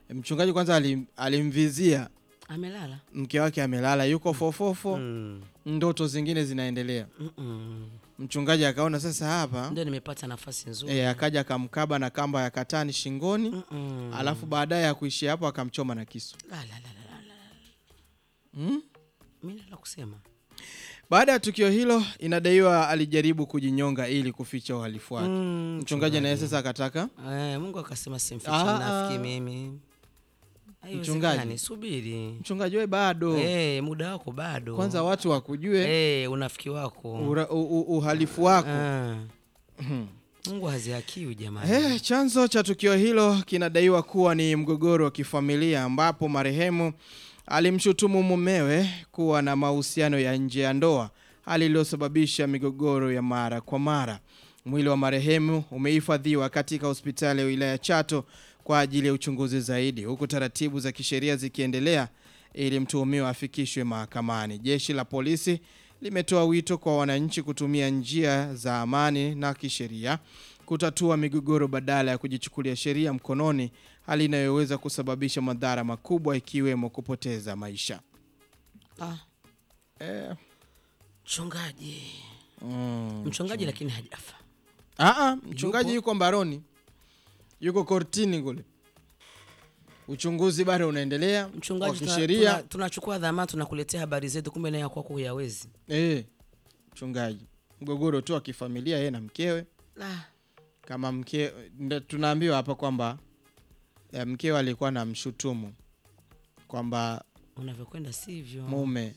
Mchungaji kwanza alim, alimvizia Amelala. mke wake amelala, yuko fofofo, Mm. ndoto zingine zinaendelea. Mm-mm. Mchungaji akaona sasa hapa Ndio nimepata nafasi nzuri. e, akaja akamkaba na kamba ya katani shingoni, Mm-mm. alafu baadaye ya kuishia hapo akamchoma na kisu La, la, la, la, la, la. mm? Mimi la kusema. Baada ya tukio hilo, inadaiwa alijaribu kujinyonga ili kuficha uhalifu wake. Mm, Mchungaji naye sasa akataka Eh, Mungu akasema simfiche Ah, mnafiki ah. mimi. Mchungaji. Haiwezekani, subiri. mchungaji, we bado Eh, muda wako bado. kwanza watu wakujue eh, unafiki wako. ura, u, u, uhalifu wako Ah. Mungu hazihakiwi jamani. Eh, chanzo cha tukio hilo kinadaiwa kuwa ni mgogoro wa kifamilia ambapo marehemu alimshutumu mumewe kuwa na mahusiano ya nje ya ndoa, hali iliyosababisha migogoro ya mara kwa mara. Mwili wa marehemu umehifadhiwa katika hospitali ya wilaya Chato kwa ajili ya uchunguzi zaidi, huku taratibu za kisheria zikiendelea ili mtuhumiwa afikishwe mahakamani. Jeshi la polisi limetoa wito kwa wananchi kutumia njia za amani na kisheria kutatua migogoro badala ya kujichukulia sheria mkononi, hali inayoweza kusababisha madhara makubwa ikiwemo kupoteza maisha. Ah, Eh, mchungaji. mm. Mchungaji lakini hajafa. Aa, mchungaji Yupo. yuko mbaroni, yuko kortini kule, uchunguzi bado unaendelea wa Mchungaji tuna- kisheria. tuna- tunachukua dhamana tunakuletea habari zetu kumbe naye kwako huyawezi. Eh, mchungaji, mgogoro tu wa kifamilia yeye na mkewe La. kama mke ndio tunaambiwa hapa kwamba eh, mkewe alikuwa na mshutumu kwamba Unavyokwenda sivyo. mume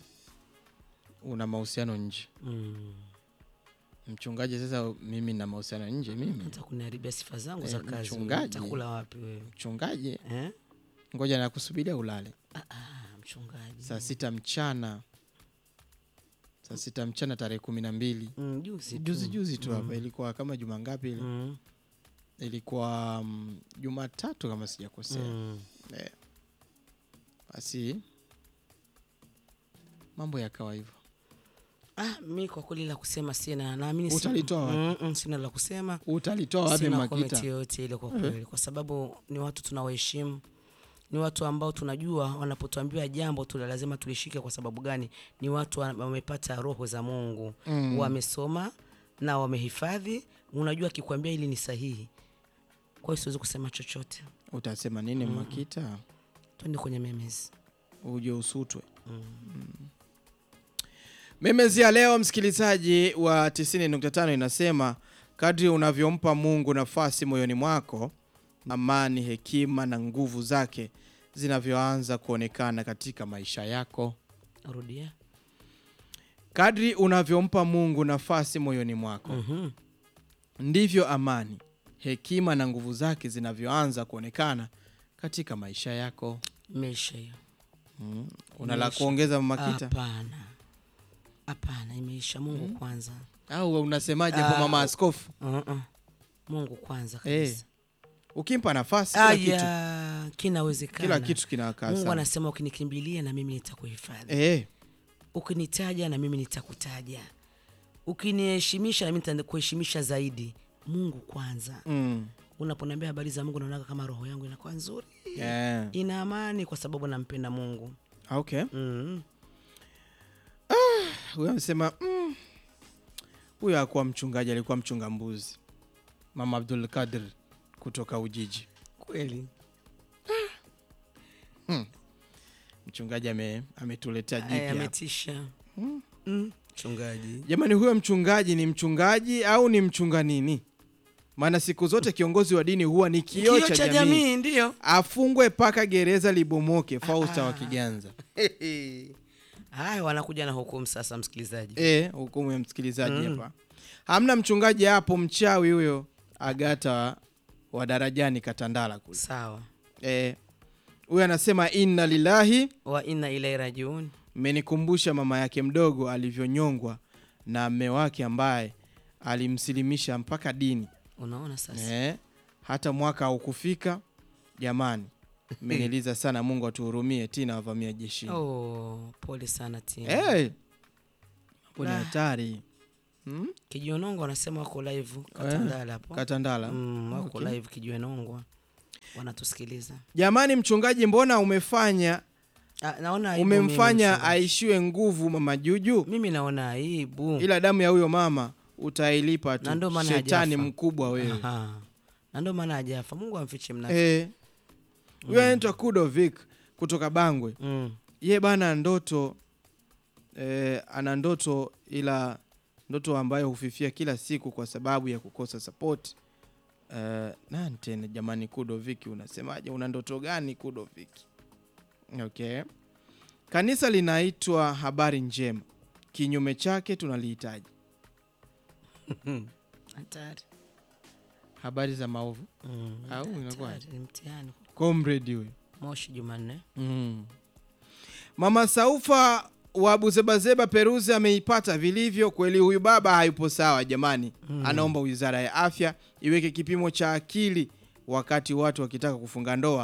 una mahusiano nje. Mm. Mchungaji, sasa mimi na mahusiano nje, mimi Hata kuniharibia sifa zangu Eh, za kazi. mchungaji. Utakula wapi wewe? mchungaji, Eh? ngoja nakusubiria ulale Ah, ah, mchungaji. saa sita mchana, saa sita mchana tarehe kumi na mbili Mm, juzi tu. juzi juzi tu hapa, ilikuwa kama juma ngapi ile? Mm. Ilikuwa mm, Jumatatu kama sijakosea. Mm. Basi mambo yakawa hivyo. Ah, mi kwa kweli la kusema sina, naamini si- Utalitoa wapi? Mm, mm, sina la kusema, Utalitoa wapi sina Makita? komenti yoyote ile kwa kweli, kwa sababu ni watu tunawaheshimu, ni watu ambao tunajua wanapotuambiwa jambo tu lazima tulishike. Kwa sababu gani? Ni watu wa- wamepata roho za Mungu, Mm. wamesoma na wamehifadhi. Unajua akikwambia hili ni sahihi, kwa hiyo siwezi kusema chochote. Utasema nini Makita? Twende kwenye memes. uje usutwe. Mm. Memezi ya leo msikilizaji wa 90.5 inasema kadri unavyompa Mungu nafasi moyoni mwako, amani, hekima na nguvu zake zinavyoanza kuonekana katika maisha yako. Rudia. Kadri unavyompa Mungu nafasi moyoni mwako, Mhm. ndivyo amani, hekima na nguvu zake zinavyoanza kuonekana katika maisha yako. Imeisha hiyo. Mm. Una la Imeisha. kuongeza Makita? Hapana, hapana, imeisha. Mungu kwanza. Au unasemaje hapo mama askofu? Uh-uh. Mungu kwanza Eh, kabisa. Ukimpa nafasi kila kitu, Aya, kinawezekana. kila kitu kinakaa Mungu sawa. anasema ukinikimbilia na mimi nitakuhifadhi, Eh, ukinitaja na mimi nitakutaja, ukiniheshimisha na mimi nitakuheshimisha zaidi. Mungu kwanza. mm, Unaponiambia habari za Mungu, naonaga kama roho yangu inakuwa nzuri, eh, ina amani, kwa sababu nampenda Mungu. okay. mm. Huyo amesema mm, huyo hakuwa mchungaji, alikuwa mchunga mbuzi. Mama Abdul Kadir kutoka Ujiji. Kweli Mchungaji ame, ametuletea Aya, jipya. ametisha Mm. mchungaji. Jamani, huyo mchungaji ni mchungaji au ni mchunga nini? Maana siku zote kiongozi wa dini huwa ni kioo Kioo cha jamii. ndio. Afungwe mpaka gereza libomoke. Fausta wa Kiganza. Haya, wanakuja na hukumu sasa, msikilizaji. Eh, hukumu ya msikilizaji hapa. Hamna mchungaji hapo, mchawi huyo Agata wa, wa darajani Katandala kule. Sawa, Eh, huyo anasema inna lillahi, wa inna ilaihi rajiun. mmenikumbusha mama yake mdogo alivyonyongwa na mme wake ambaye alimsilimisha mpaka dini. Unaona sasa, Eh, hata mwaka haukufika. Jamani, mmeniliza sana. Mungu atuhurumie. Tina wavamia jeshini. oh, pole sana Tina. Eh, hapo ni Ah. hatari. Hmm? Kijionongo wanasema wako live Katandala hapo Katandala. mm, wako Okay. live Kijionongo wanatusikiliza. Jamani mchungaji, mbona umefanya Ah, naona aibu mimi, umemfanya mchungaji. aishiwe nguvu mama Juju, mimi naona aibu ila damu ya huyo mama utailipa Na ndio tu. maana Shetani hajafa. mkubwa wewe. Aha. na ndio maana hajafa. Mungu amfiche mnafiki. Eh. Huyo anaitwa Kudo Vic kutoka Bangwe. Mm. Ye bana ndoto eh, ana ndoto ila ndoto ambayo hufifia kila siku kwa sababu ya kukosa support. Eh, nani tena jamani, Kudo Viki, unasemaje? Una ndoto gani Kudo Viki? Okay. Kanisa linaitwa Habari Njema, kinyume chake tunalihitaji Hatari. habari za maovu. Mm. Au hatari, inakuwaje? Ni mtihani. Comrade huyo. Moshi Jumanne. Mm. Mama Saufa wa Buzebazeba Peruzi ameipata vilivyo kweli. Huyu baba hayupo sawa jamani. Anaomba wizara ya afya iweke kipimo cha akili wakati watu wakitaka kufunga ndoa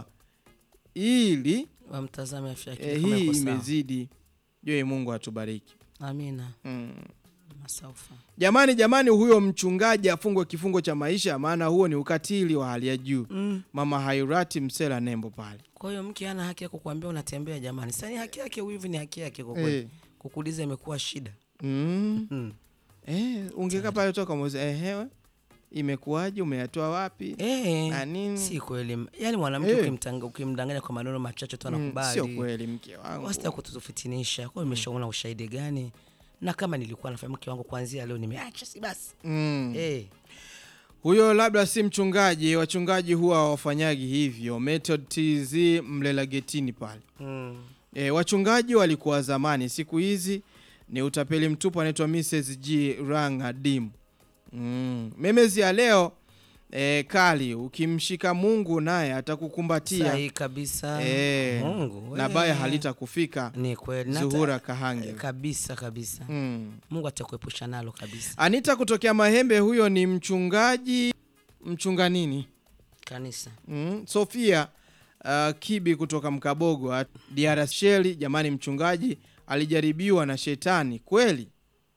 ili Wamtazame afya yake eh, kama hii iko sawa. imezidi. Jue Mungu atubariki. Amina. Mm. Masaufa. Jamani, jamani, huyo mchungaji afungwe kifungo cha maisha, maana huo ni ukatili wa hali ya juu. Mm. Mama Hairati Msela Nembo pale Kwa hiyo mke hana haki ya kukuambia unatembea jamani. Sasa ni haki yake, wivu ni haki yake kwa kweli. eh. Kukuuliza imekuwa shida. mm. Mm. Eh, ungekaa pale toka mwezi ehewe, imekuwaje? Umeyatoa wapi? Eh. Na nini? Si kweli. Yaani mwanamke Eh. ukimtanga ukimdanganya kwa maneno machache tu Mm, anakubali. Sio kweli mke wangu. Wasta kutufitinisha. Kwa hiyo nimeshaona ushahidi gani? Na kama nilikuwa nafanya mke wangu kuanzia leo nimeacha si basi. Mm. Eh. Huyo labda si mchungaji. Wachungaji huwa hawafanyagi hivyo. Method TZ mlela getini pale. Mm. E, wachungaji walikuwa zamani, siku hizi ni utapeli mtupu. Anaitwa Mrs G Ranga Dim. Mm. Memezi ya leo e, kali, ukimshika Mungu naye atakukumbatia Sahi kabisa. e, Mungu. na we. baya halitakufika. Ni kweli. Na hata- Zuhura Kahange. kabisa kabisa. Mm. Mungu atakuepusha nalo kabisa. Anita kutokea Mahembe, huyo ni mchungaji. Mchunga nini? Kanisa. Mm. Sofia uh, Kibi kutoka Mkabogo at- DR Sheli. Jamani, mchungaji alijaribiwa na shetani kweli.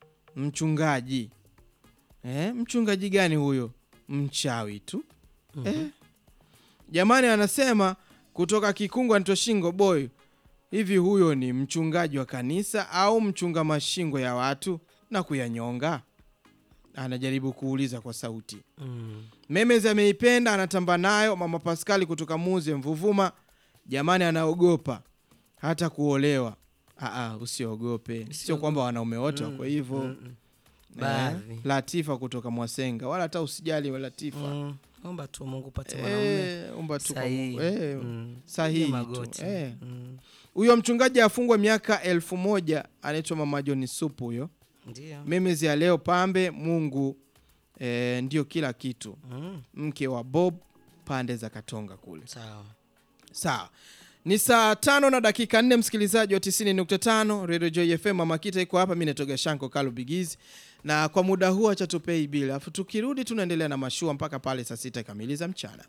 Mchungaji eh, mchungaji gani huyo? Mchawi tu eh. Jamani, anasema kutoka Kikungu Antoshingo Boy, hivi huyo ni mchungaji wa kanisa au mchunga mashingo ya watu na kuyanyonga? Anajaribu kuuliza kwa sauti. Mm. Memes ameipenda anatamba nayo. Mama Paskali kutoka Muze Mvuvuma, jamani, anaogopa hata kuolewa. Aa, usiogope, sio kwamba wanaume wote wako hivyo. Mm. Eh, Baadhi. Latifa kutoka Mwasenga, wala hata usijali wa Latifa. Mm. Omba tu Mungu upate mwanaume Eh, omba tu kwa sahihi. Mungu. Eh, Mm. sahihi Piga tu. magoti. Eh. Mm. Huyo mchungaji afungwe miaka elfu moja anaitwa Mama John Supu huyo. Ndio. Memes ya leo pambe, Mungu eh, ndio kila kitu. Mm. Mke wa Bob pande za Katonga kule. Sawa. Sawa, ni saa tano na dakika nne, msikilizaji wa 90.5 Radio Joy FM. Mama Kita iko hapa, mi natoga Shanko Kalu Bigizi, na kwa muda huu acha tupei bila, alafu tukirudi tunaendelea na mashua mpaka pale saa sita kamili za mchana.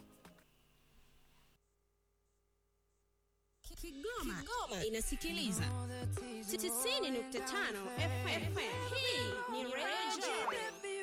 Kigoma, Kigoma inasikiliza 90.5 FM. Hii ni Radio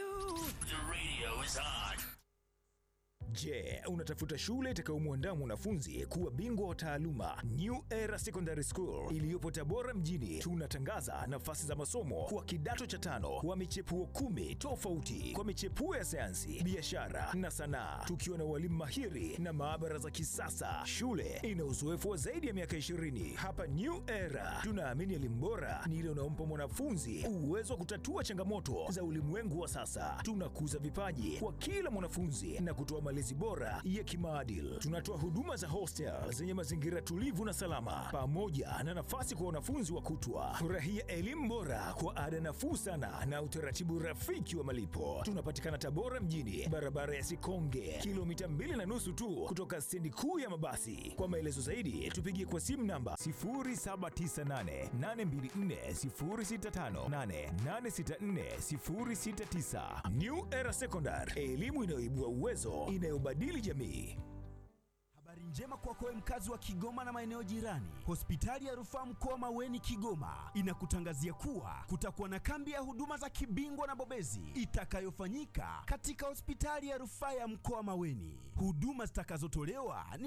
Je, unatafuta shule itakayomwandaa mwanafunzi kuwa bingwa wa taaluma? New Era Secondary School iliyopo Tabora mjini, tunatangaza nafasi za masomo kwa kidato cha tano kwa michepuo kumi tofauti kwa michepuo ya sayansi, biashara na sanaa, tukiwa na walimu mahiri na maabara za kisasa. Shule ina uzoefu wa zaidi ya miaka 20. Hapa New Era tunaamini elimu bora ni ile unaompa mwanafunzi uwezo wa kutatua changamoto za ulimwengu wa sasa. Tunakuza vipaji kwa kila mwanafunzi na kutoa malezi bora ya kimaadili. Tunatoa huduma za hostel zenye mazingira tulivu na salama, pamoja na nafasi kwa wanafunzi wa kutwa. Furahia elimu bora kwa ada nafuu sana na utaratibu rafiki wa malipo. Tunapatikana Tabora mjini, barabara ya Sikonge, kilomita mbili na nusu tu kutoka stendi kuu ya mabasi. Kwa maelezo zaidi, tupigie kwa simu namba 0798824065 864064069. New Era Secondary, elimu inayoibua uwezo, inayobadili jamii. Habari njema kwako wewe mkazi wa Kigoma na maeneo jirani. Hospitali ya Rufaa Mkoa Maweni Kigoma inakutangazia kuwa kutakuwa na kambi ya huduma za kibingwa na bobezi itakayofanyika katika hospitali ya Rufaa ya Mkoa Maweni. Huduma zitakazotolewa ni